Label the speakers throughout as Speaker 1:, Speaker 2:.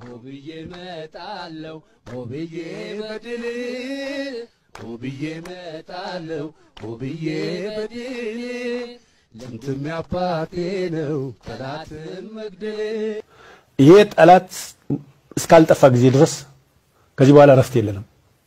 Speaker 1: ሆብዬ መጣለው ሆብዬ በድል ሆብዬ መጣለው ሆብዬ በድል ልምትም ያባቴ ነው ጠላትም መግደል
Speaker 2: ይሄ ጠላት እስካልጠፋ ጊዜ ድረስ ከዚህ በኋላ እረፍት የለንም።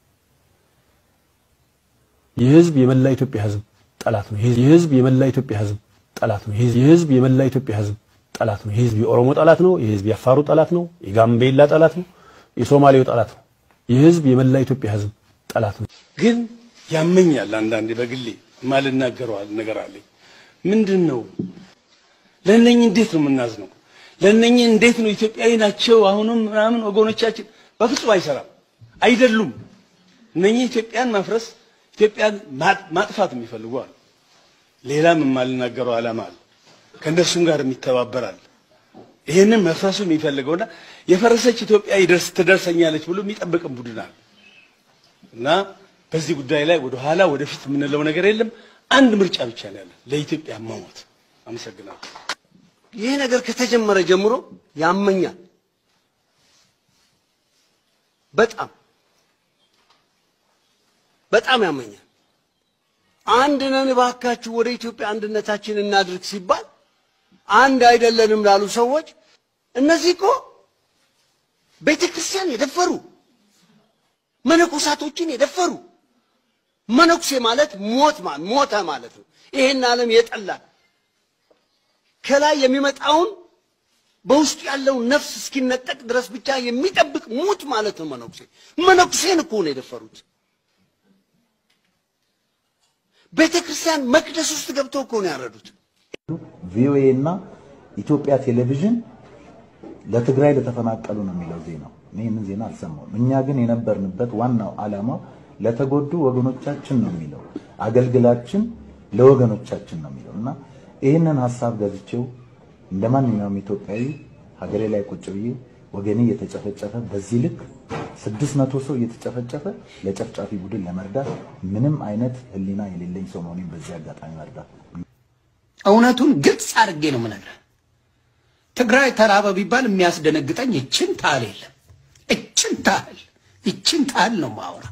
Speaker 2: ይህ ህዝብ የመላ ኢትዮጵያ ህዝብ ጠላት ነው። ይህ ህዝብ የመላ ኢትዮጵያ ህዝብ ጠላት ነው። ይህ ህዝብ የመላ ኢትዮጵያ ህዝብ ጠላት ነው። ይህ ህዝብ የኦሮሞ ጠላት ነው። ይህ ህዝብ የአፋሩ ጠላት ነው። የጋምቤላ ጠላት ነው። የሶማሌው ጠላት ነው። ይህ ህዝብ የመላ ኢትዮጵያ ህዝብ ጠላት ነው።
Speaker 3: ግን ያመኛል። አንዳንዴ በግሌ የማልናገረው ነገር አለኝ። ምንድን ነው ለእነኝህ እንዴት ነው የምናዝነው? ለእነኝህ እንዴት ነው ኢትዮጵያዊ ናቸው አሁንም ምናምን ወገኖቻችን? በፍጹም አይሰራም፣ አይደሉም። እነኝህ ኢትዮጵያን ማፍረስ ኢትዮጵያን ማጥፋት የሚፈልጉ አሉ። ሌላም የማልናገረው ዓላማ አለ። ከእነሱም ጋር የሚተባበራል። ይህንን መፍረሱ የሚፈልገውና የፈረሰች ኢትዮጵያ ይደርስ ትደርሰኛለች ብሎ የሚጠብቅም ቡድን አለ እና በዚህ ጉዳይ ላይ ወደ ኋላ ወደፊት የምንለው ነገር የለም። አንድ ምርጫ ብቻ ነው ያለን፣ ለኢትዮጵያ መሞት። አመሰግናለሁ።
Speaker 4: ይህ ነገር ከተጀመረ ጀምሮ ያመኛል በጣም በጣም ያመኛል። አንድ ነን እባካችሁ ወደ ኢትዮጵያ አንድነታችን እናድርግ ሲባል አንድ አይደለንም ላሉ ሰዎች እነዚህ እኮ ቤተ ክርስቲያን የደፈሩ መነኮሳቶችን የደፈሩ መነኩሴ ማለት ሞት ሞተ ማለት ነው። ይሄን ዓለም የጠላ ከላይ የሚመጣውን በውስጡ ያለውን ነፍስ እስኪነጠቅ ድረስ ብቻ የሚጠብቅ ሙት ማለት ነው መነኩሴ። መነኩሴን እኮ ነው የደፈሩት። ቤተ ክርስቲያን መቅደስ ውስጥ ገብተው እኮ ነው ያረዱት።
Speaker 5: ቪኦኤ እና ኢትዮጵያ ቴሌቪዥን ለትግራይ ለተፈናቀሉ ነው የሚለው ዜናው። እኔ ይህንን ዜና አልሰማሁም። እኛ ግን የነበርንበት ዋናው ዓላማው ለተጎዱ ወገኖቻችን ነው የሚለው አገልግላችን ለወገኖቻችን ነው የሚለው እና ይህንን ሀሳብ ገዝቼው እንደ ማንኛውም ኢትዮጵያዊ ሀገሬ ላይ ቁጭ ብዬ ወገኔ እየተጨፈጨፈ በዚህ ልክ ስድስት መቶ ሰው እየተጨፈጨፈ ለጨፍጫፊ ቡድን ለመርዳት ምንም አይነት ሕሊና የሌለኝ ሰው መሆኔን በዚህ አጋጣሚ መርዳት
Speaker 6: እውነቱን ግልጽ አድርጌ ነው የምነግርህ። ትግራይ ተራበ ቢባል የሚያስደነግጠኝ እችን ታህል የለም። እችን ታህል እችን ታህል ነው ማውራ።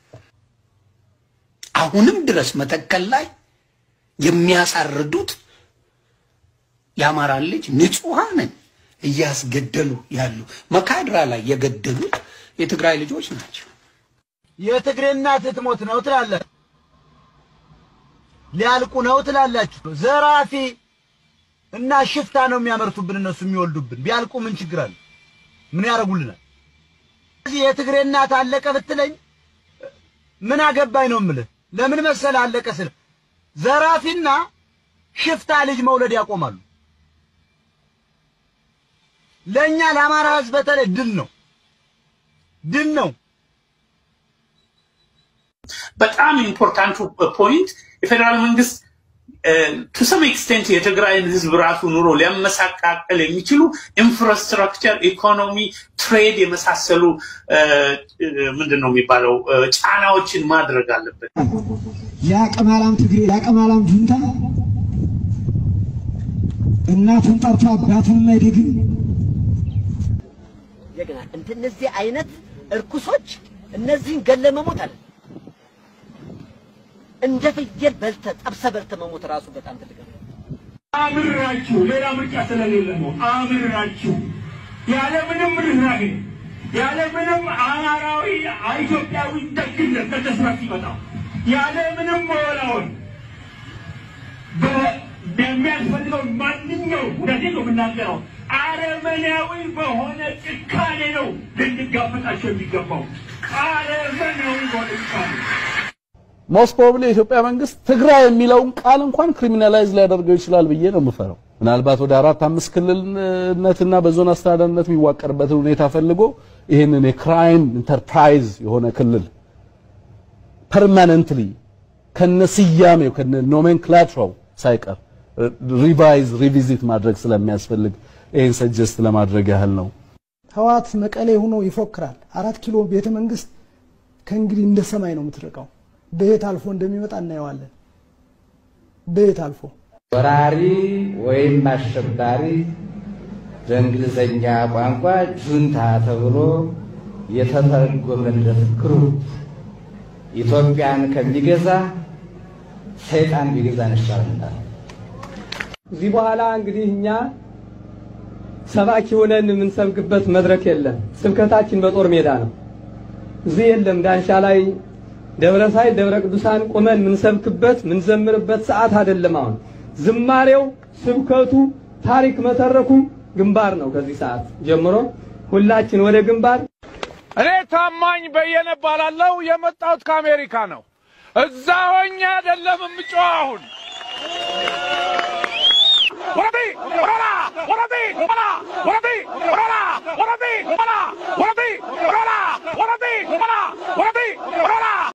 Speaker 6: አሁንም ድረስ መተከል ላይ የሚያሳርዱት የአማራን ልጅ ንጹሐንን እያስገደሉ ያሉ መካድራ ላይ የገደሉት የትግራይ ልጆች ናቸው።
Speaker 7: የትግሬ እናት ልትሞት ነው ትላለህ፣ ሊያልቁ ነው ትላላችሁ። ዘራፊ እና ሽፍታ ነው የሚያመርቱብን እነሱ የሚወልዱብን። ቢያልቁ ምን ችግር አለ? ምን ያደርጉልናል? እዚህ የትግሬ እናት አለቀ ብትለኝ ምን አገባኝ ነው የምልህ። ለምን መሰለህ አለቀ ስል ዘራፊና ሽፍታ ልጅ መውለድ ያቆማሉ። ለኛ ለአማራ ሕዝብ በተለይ ድል ነው ድል ነው።
Speaker 8: በጣም ኢምፖርታንቱ ፖይንት የፌዴራል መንግስት ቱ ሰም ኤክስቴንት የትግራይን ህዝብ ራሱ ኑሮ ሊያመሳቃቀል የሚችሉ ኢንፍራስትራክቸር፣ ኢኮኖሚ፣ ትሬድ የመሳሰሉ ምንድን ነው የሚባለው ጫናዎችን ማድረግ አለበት።
Speaker 9: የአቀማላም ትግሬ የአቀማላም ጁንታ እናቱን ጠርቶ አባቱን ማይደግም
Speaker 10: እንደገና እንደነዚህ አይነት እርኩሶች እነዚህን ገለ መሞት አለ እንደ ፍየል በልተ ጠብሰ በልተ መሞት ራሱ በጣም ትልቅ ነው።
Speaker 11: አምራችሁ ሌላ ምርጫ ስለሌለ ነው። አምራችሁ ያለ ምንም ርህራሄ ያለ ምንም አማራዊ ኢትዮጵያዊ ደግነት ከተስራት ይመጣ ያለ ምንም መወላወል የሚያስፈልገው ማንኛው እውነቴን ነው የምናገረው አረመኔያዊ በሆነ ጭካኔ ነው ልንጋፈጣቸው የሚገባው አረመኔያዊ በሆነ ጭካኔ
Speaker 12: ሞስት ፕሮባብሊ የኢትዮጵያ መንግስት ትግራይ የሚለውን ቃል እንኳን ክሪሚናላይዝ ሊያደርገው ይችላል ብዬ ነው የምፈራው። ምናልባት ወደ አራት አምስት ክልልነትና በዞን አስተዳደርነት የሚዋቀርበትን ሁኔታ ፈልጎ ይህንን የክራይም ኢንተርፕራይዝ የሆነ ክልል ፐርማነንትሊ ከነ ስያሜው ከነ ኖሜንክላትራው ሳይቀር ሪቫይዝ ሪቪዚት ማድረግ ስለሚያስፈልግ ይህን ሰጀስት ለማድረግ ያህል ነው።
Speaker 9: ህወሓት መቀሌ ሆኖ ይፎክራል። አራት ኪሎ ቤተ መንግስት ከእንግዲህ እንደ ሰማይ ነው የምትርቀው። በየት አልፎ እንደሚመጣ እናየዋለን። በየት አልፎ
Speaker 13: ወራሪ ወይም አሸባሪ በእንግሊዘኛ ቋንቋ ጁንታ ተብሎ የተተረጎመለት ግሩፕ ኢትዮጵያን ከሚገዛ ሰይጣን ቢገዛን ይሻለናል።
Speaker 14: እዚህ በኋላ እንግዲህ እኛ ሰባኪ ሆነን የምንሰብክበት መድረክ የለም። ስብከታችን በጦር ሜዳ ነው። እዚህ የለም። ዳንሻ ላይ ደብረ ሳይል ደብረ ቅዱሳን ቁመን የምንሰብክበት የምንዘምርበት ሰዓት አይደለም። አሁን ዝማሬው፣ ስብከቱ፣ ታሪክ መተረኩ ግንባር ነው። ከዚህ ሰዓት ጀምሮ ሁላችን ወደ ግንባር።
Speaker 15: እኔ ታማኝ በየነ እባላለሁ። የመጣሁት ከአሜሪካ ነው። እዛ ሆኜ አይደለም የምጮህ አሁን ወረቢ ወረላ ወረቢ ወረላ ወረቢ ወረላ ወረቢ ወረላ ወረቢ ወረላ ወረቢ ወረላ ወረቢ ወረላ